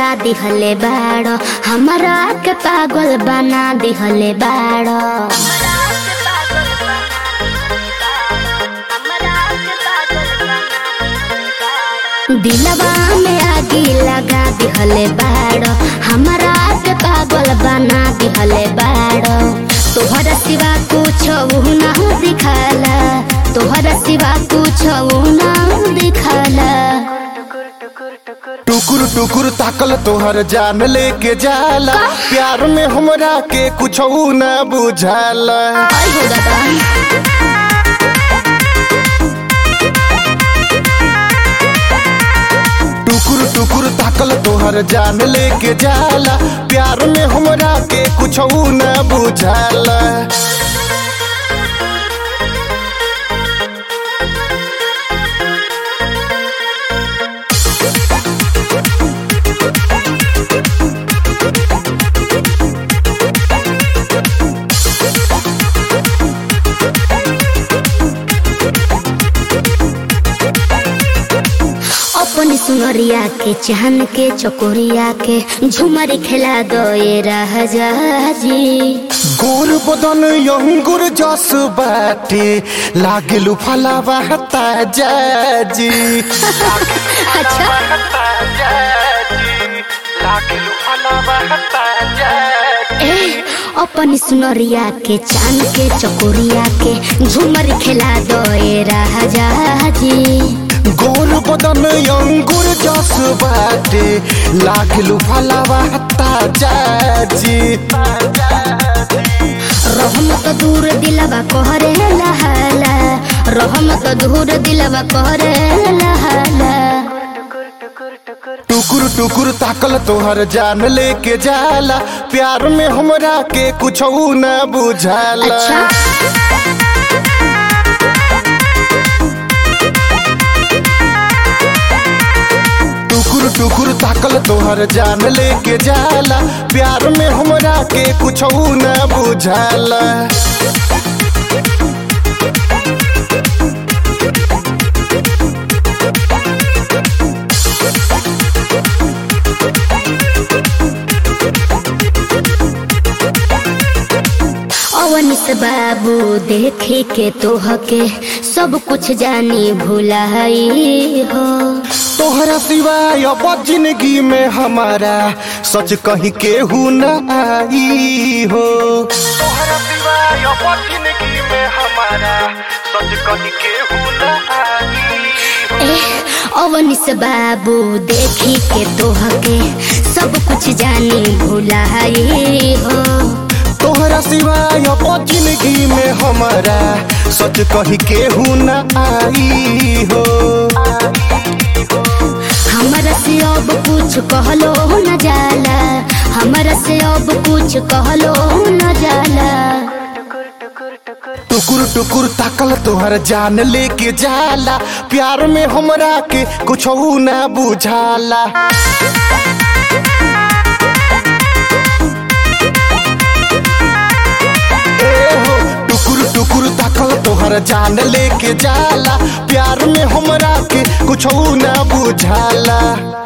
लगा दिहले बाड़ हमरा के पागल बना दिहले बाड़ दिलवा में आगी लगा दिहले बाड़ हमरा के पागल बना दिहले बाड़ तोहरा सिवा कुछ ना दिखाला तोहरा सिवा कुछ ना दिखाला टुकुर टुकुर ताकल तोहर जान लेके जाला प्यार में हमरा के कुछ न बुझाला आई हो दादा टुकुर टुकुर ताकल तोहर जान लेके जाला प्यार में हमरा के कुछ न बुझाला अपनी सुनरिया के चाहन के चकोरिया के झुमर खेला दो ये राजा जी गोर बदन अंगुर जस बाटे लागेलु फलावा ताजा जी अच्छा ए अपनी सुनरिया के चांद के चकोरिया के झुमर खेला दो ये राजा जी गोर बदन अंगुर जस बाटे लागेलु फलावा ताजा जी रहम तो दूर दिलवा कहरे लहाला रहम तो दूर दिलवा कहरे लहाला टुकुर टुकुर ताकल तोहर जान लेके जाला प्यार में हमरा के कुछ न बुझाला अच्छा टुकुर टुकुर ताकल तोहर जान लेके जाला प्यार में हमरा के कुछ न बुझाला अवनिस बाबू देखे के तोह के सब कुछ जानी भुलाई हो तोहरा सिवाय अब जिंदगी में हमारा सच कहीं केहू न आई हो तोहरा सिवाय अब जिंदगी में हमारा सच कहीं केहू न आई ए अवनिस बाबू देखी के तोह के सब कुछ जानी भुलाई हो तोहरा सिवाय अब जिंदगी में हमारा सच कहीं केहू न आई हो हमरा से अब कुछ कहलो न जाला हमरा से अब कुछ कहलो न जाला टुकुर टुकुर ताकल तोहर जान लेके जाला प्यार में हमरा के कुछ न बुझाला ए हो टुकुर टुकुर ताकल तोहर जान लेके जाला प्यार में हमरा के कुछ न बुझाला